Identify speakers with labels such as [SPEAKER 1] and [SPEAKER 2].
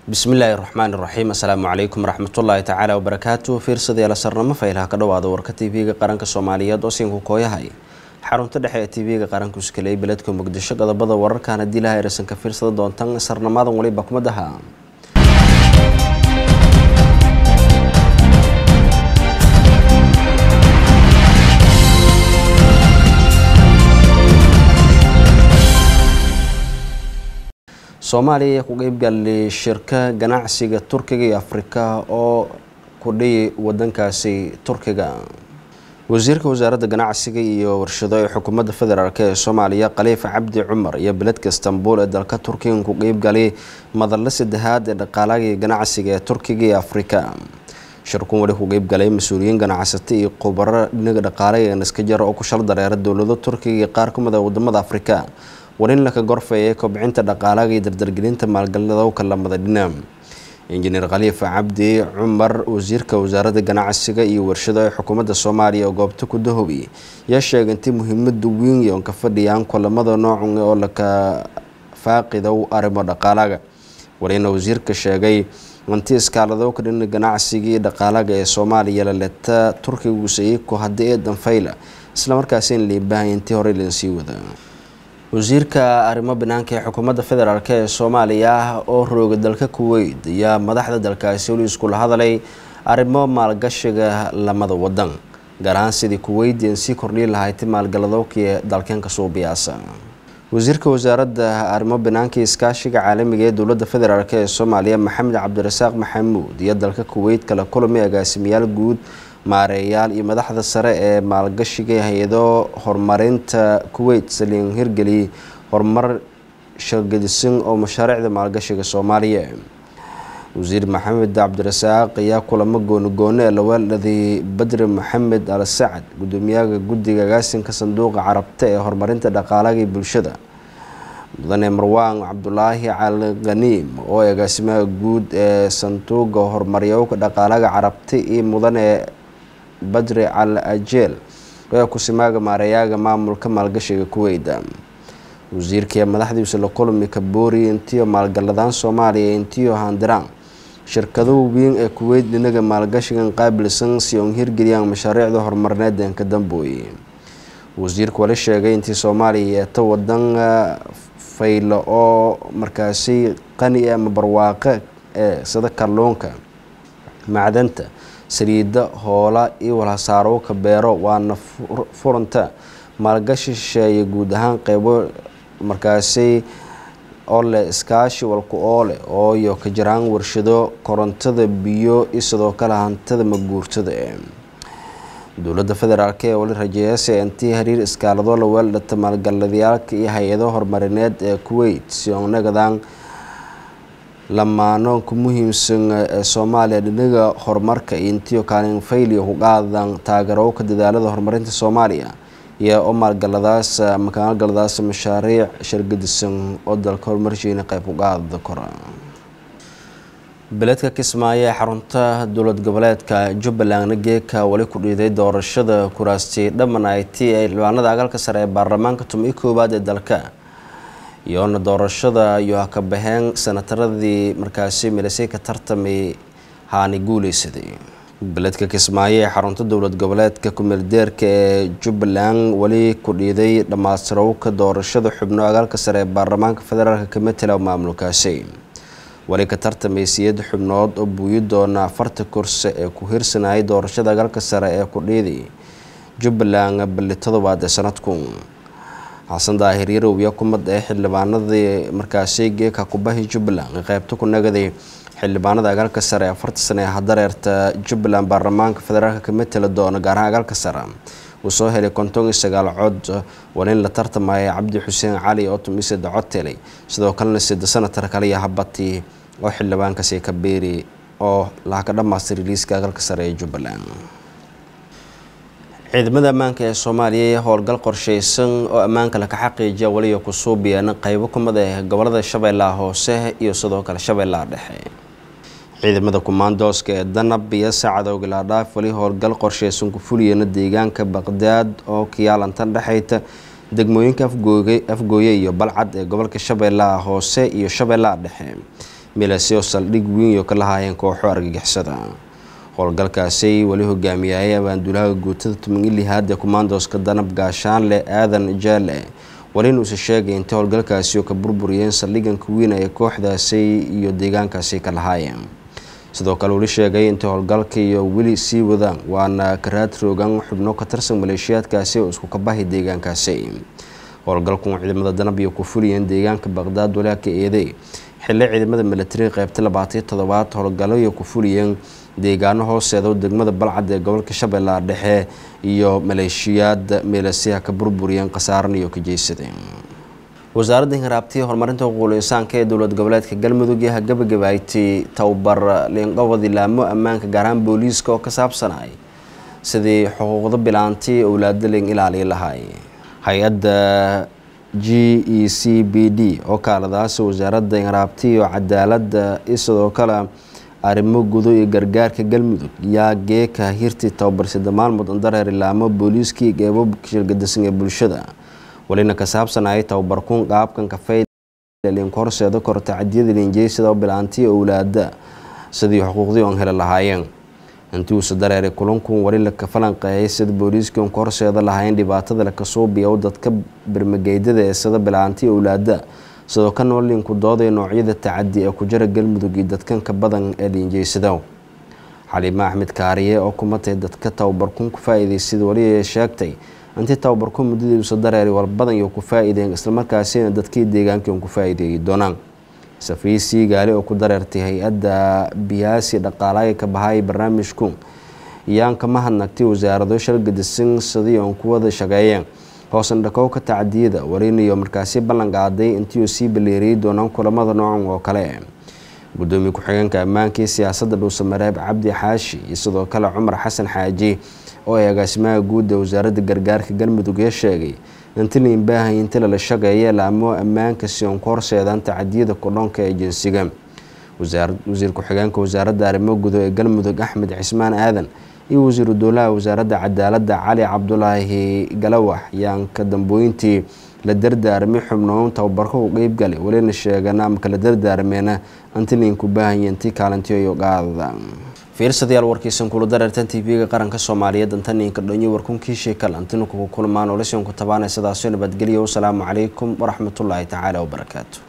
[SPEAKER 1] bismillaahi raxmaan iraxiim assalaamu calaykum waraxmatullaahi tacaala wabarakaatu fiirsadayaal sarnamo faylaha ka dhowaada warka tv-ga qaranka soomaaliyeed oo siinku kooyahay xarunta dhexe ee tv-ga qaranku iskaley beledka muqdisho qodobada wararkan haddii laha ereysan ka fiirsada doontan sarnamadan weliba kumadaha soomaaliya ayaa ku qeybgalay shirka ganacsiga turkiga iyo afrika oo kudhiyi wadankaasi turkiga wasiirka wasaaradda ganacsiga iyo warshado ee xukuumadda federaalk ee soomaaliya khaliifa cabdi cumar iyo beledka istanbul ee dalka turkiga ku qeybgalay madalla saddexaad ee dhaqaalaga ganacsiga ee turkiga iyo afrika shirkun wali ku qeybgalay mas-uuliyiin ganacsato iyo khubaro dhinaga dhaqaalaga naska jara oo ku shal dareera dowlado turkiga iyo qaar ka mid a wadamada afrika war in laka gorfeeyay kobcinta dhaqaalaga iyo dardargelinta maalgalinadowka lamada dhinac injineer khaliifa cabdi cumar wasiirka wasaaradda ganacsiga iyo warshado ee xukuumadda soomaaliya oo goobta ku dahobi yaa sheegay intii muhiimada weyn yoon ka fadhiyaan kulamada noocun oo laka faaqidow arrimo dhaqaalaga warina wasiirka sheegay intii iskaaladowka dhina ganacsiga iyo dhaqaalaga ee soomaaliya laleta turkiga usayiko haddii ee danfayla islamarkaasi in liibaahay intii horey lansii wada wasiirka arrimo banaanka ee xukuumadda federaalk ee soomaaliya oo rooga dalka kuweyt ayaa madaxda dalkaasi weli iskula hadalay arrimo maalgashiga lamada wadan gaar ahaan sidii kuweyt an sii kordhiyi lahayti maalgaladowkii dalkeenka suubiyaasa wasiirka wasaaradda arrimo banaanka iskaashiga caalamiga ee dowladda federaalk ee soomaaliya maxamed cabdirasaaq maxamuud iyo dalka kuweyt kala kulmi agaasimayaal guud maareeyaal iyo madaxda sare ee maalgashiga hay-ado horumarinta kuweyt saliin hirgeliyay horumar shirgadisan oo mashaariicda maalgashiga soomaaliya wasiir maxamed cabdirasaaq ayaa kulamo goonigoone ee lawaaladii badri maxamed al sacad gudoomiyaha guddiga agaasinka sanduuqa carabta ee horumarinta dhaqaalaga iyo bulshada mudane marwaan cabdulaahi cali khaniim oo agaasimaha guud ee sanduuqa horumaryowka dhaqaalaga carabta iyo mudane badri cal ajeel ee kusimaaga maareeyaaga maamulka maalgashiga kuweyda wasiirkii madaxdiisa la kulmi kaboori intiyo maalgaladaan soomaaliya intiyo handiraan shirkado weyn ee kuweyt dhinaga maalgashigan qaabilsan si on hirgeliyaan mashaariicda horumarineed ka dambooye wasiirku wali sheegay intii soomaaliya yeeto wadan faylo oo markaasi qani ama barwaaqo ee sida kalluunka macdanta saliida hoola iyo walhasaarowka beero waana furanta maalgashi shisheeye guud ahaan qeybo markaasi oo leh iskaashi walku oole oo iyo ka jiraan warshado korontada biyo iyo sidoo kale hantada maguurtada dowladda federaalk ee wali rajeeyase intii hariir iskaalado la weeldhata maalgaladayaalka iyo hay-ado horumarineed ee kuweyt si onagadaan lamaanoonka muhiimsan ee soomaaliya dhinaga horumarka iyo intiyo kaalin fayliya ku qaadan taageerowka dadaalada horumarinta soomaaliya iyo oo maalgaladaas ama maalgaladaas mashaariic shirgadisan oo dalka horumarshiina qayb ku qaada kora beledka kismaayo ee xarunta dowlad goboleedka jubbalandna geeka wali ku dhiiday doorashada kuraasti dhamman ay ti ee xildhibaanada agalka sare ee baarlamaanka tumii koowaad ee dalka iyoona doorashada iyo ka baxeen sanataradii markaasi milisay ka tartamay haani guuleysaday beledka kismaayo ee xarunta dowlad goboleedka kumeeldeerka ee jubbaland weli ku dhiiday dhammaastirowka doorashada xubno agaalka sare ee baarlamaanka federaalk kamatela maamulkaasi wali ka tartamay siyad xubnood oo buuyi doona afarta kursi ee ku hirsanayay doorashada agaalka sare ee ku dhiiday jubbaland bali todobaad ee sanadku xasan daahir yarow iyo kumad ee xildhibaanadii markaasi geeka kubahi jubbaland qeybta ku nagaday xildhibaanada agaalka sare ee afarta sane ee hadareerta jubbaland baarlamaanka federaalk ka matela doona gaarahaan agaalka sare uu soo helay konton iyo sagaal cod walin la tartamaya cabdi xuseen cali oo tumise dacoteley sidoo kalena sida sanatar kaliya habati oo xildhibaankaasi ka beeri oo laaka dhamaastay riliiska agaalka sare ee jubbaland ciidamada ammaanka ee soomaaliya ee howlgal qorsheysan oo ammaanka laka xaqiijiya weliya ku suubiyaan qeybo kumid ah gobolada shabeellaha hoose iyo sidoo kale shabeellaha dhexe ciidamada kumaandooska ee danab iyo saacadowga laadhaaf weli howlgal qorsheysan ku fuliyana deegaanka baqdaad oo kiyaalantan dhexeyta degmooyinka afgooye iyo balcad ee gobolka shabeellaha hoose iyo shabeellaha dhexe milaseo saldhig weyn oo ka lahaayeen kooxo argagixisada howlgalkaasi weli hogaamiyayay abaandulaha guutada tumangi lihaad ee kumaandooska danab gaashaanle aadan jaale walina uuse sheegay intay howlgalkaasi oo ka burburiyeen saldhiganka weyn ee kooxdaasi iyo deegaankaasi ka lahaayeen sidoo kale weli sheegay intay howlgalka iyo weli sii wadaan waana karaad roogan xubno ka tirsan maleeshiyaadkaasi oo isku kabahay deegaankaasi howlgalku ciidamada danab iyo ku fuliyeen deegaanka baqdaad walaalka eeday xilli ciidamada milatariga qeybta labaataiyo toddobaad howlgallo iyo ku fuliyeen deegaano hooseeda degmada balcad ee gobolka shabeellaha dhexe iyo maleeshiyaad meelasiha ka burburiyeen khasaaran iyo ka jeysadeen wasaaradda hiraabtii horumarinta xuquuqul insaanka ee dowlad goboleedka galmudug yaha gabagabaaytay tababar liinqabad ilaamo ammaanka gaar ahaan booliiska oo ka saabsanay sidii xuquuqda bilaanti owlaada liin ilaaliya lahay hay-adda g e c b d oo kaaladaasi wasaaradda hiraabti iyo cadaaladda iyo sidoo kale arrimo gudo iyo gargaarka galmudug yaa geeka hirti tababarsida maalmud andareer ilaamo booliiskii geebo shirgadisan ee bulshada walina ka saabsanayay tababarkuun qaabkan kafeylinku horseeda korta cadiyada liinjeysada bilaantiya owlaada sidii xuquuqdii oon heli lahaayeen intii uuse dareeray kulankun wali laka falanqeeyay sida booliiskii oon ka horseeda lahaayeen dhibaatada lakasuubiya dadka bermageydada ee sida bilaantiya owlaada sidoo ka nool liinku doodaya noocyada tacadi ee ku jira galmudug iyo dadkanka badan ee liinjeysada xaliime axmed kaariye oo kumatay dadka tababarkuun ku faa-iideysada wali sheegtay intii tababarku muddadiiusa dareeri walbadan iyo ku faa-iideen islamarkaasina dadkii deegaankii un ku faa-iideeyi doonaan safiisii gaali oo ku dareertay hay-adda biyaasi dhaqaalaaya ka bahaaya barnaamijku yaan ka mahadnagtay wasaarado shalgadisan sidii oon ku wada shaqeeyeen hoosan dhakowka tacdiyada warinayo markaasi ballan qaaday intii uu sii baleeriyey doonaan kulamada noocan oo kale gudoomiye ku-xigeenka ammaankii siyaasadda dhuusamareeb cabdi xaashi iyo sidoo kale cumar xasan xaaji oo ay agaasimaha guud ee wasaaradda gargaarka galmudug ee sheegay inti liinbaahay inti lala shaqeeya laamo ammaanka si oon ku horseedaan tacadiyada kudhoonka ee jinsiga wasiir ku-xigeenka wasaaradda arrimo gudo ee galmudug axmed cismaan aadan iyo wasiiru dowlaha wasaaradda cadaaladda cali cabdulaahi galawax yaan ka dambooyintii la dardaarmay xubnoon tababarka u qeybgalay walina sheegana ama kala dardaarmeena inti liinku baahanya intii kaalintiyo qaadada fiirsadayaal warkiisan kula dareertan tv-ga qaranka soomaaliyeed antaniinka dhonyo warkunkii sheekal antinu kugu kulmaan olasian ku tabaanay sidaasoo nabadgelyo wasalaamu calaykum waraxmatullaahi tacaala wabarakaatu